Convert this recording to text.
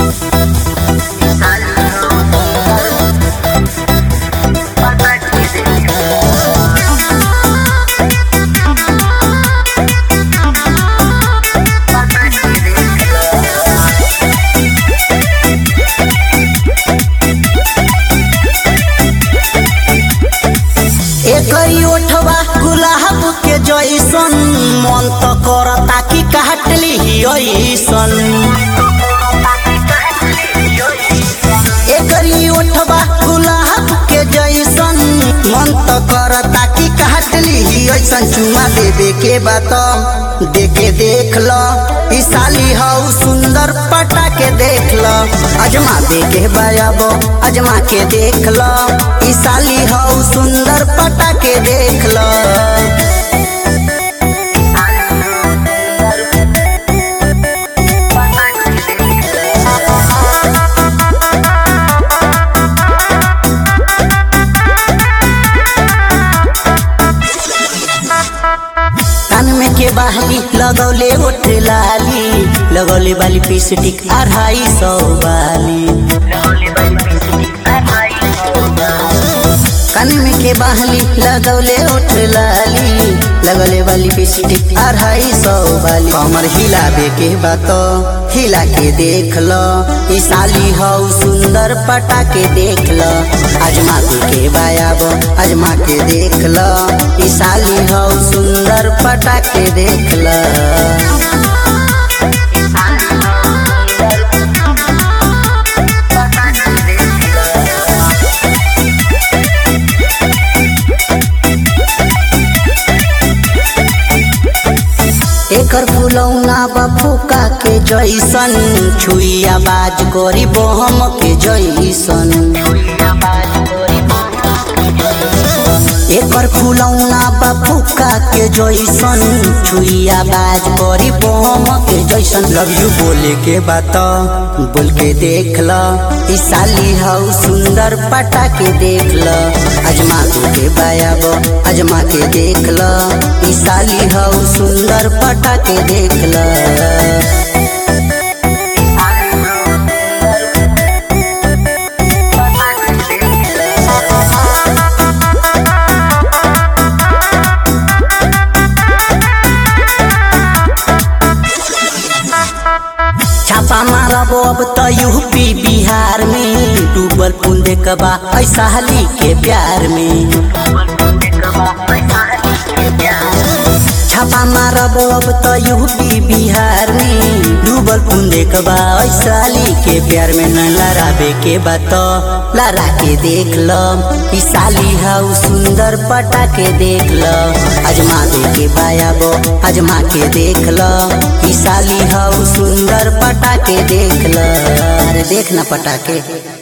एकरी ओठवा गुलाब के जैसन मन त करता कि काटली ऐसन एकरी ओठवा गुलाब के जैसन मन त करता कि काटली ऐसन चुमा देवे के बात देखे देख ल ई साली हऊ सुंदर पटा के देख ल अजमा दे के बायाब अजमा के देख ल ई साली हऊ सुंदर पटा के देख ल कान में के बहली लगौले ओठ लाली लगौले वाली पिस्टिक अढ़ाई सौ वाली कान में के बहली लगौले ओठ लाली लगौले वाली पिस्टिक अढ़ाई सौ वाली कमर हिलाबे के बात हिला के देख ल ई साली हऊ सुंदर पटा के देख ल अजमा दे के बायाब अजमा के देख ल ई साली हऊ सुंदर पटा के देख ल एकर फुलौना बफुका के जैसन छुइया बाज करी बहम के जैसन एकर फुलौना बफुका के जैसन छुइया बाज करी बहम के जैसन लव यू बोले के बात बोल के देख ल ई साली हऊ सुंदर पटा के देख ल अजमा तू के बायाब अजमा के देख ल ई साली हऊ सुंदर पटा के देख ल छापा मारब अब त यूपी बिहार में डूबल पुन देखबा ऐसा हाली के प्यार में छापा मारब अब त यूपी बिहार में डूबल पुन देखबा ऐसा हाली के प्यार में न लड़ाबे के बात लड़ा के देख ल ई साली हऊ सुंदर पटा के देख ल अजमा दे के बायाब अजमा के देख ल ई साली हऊ सुंदर पटा के देख ल अरे देख ना पटा के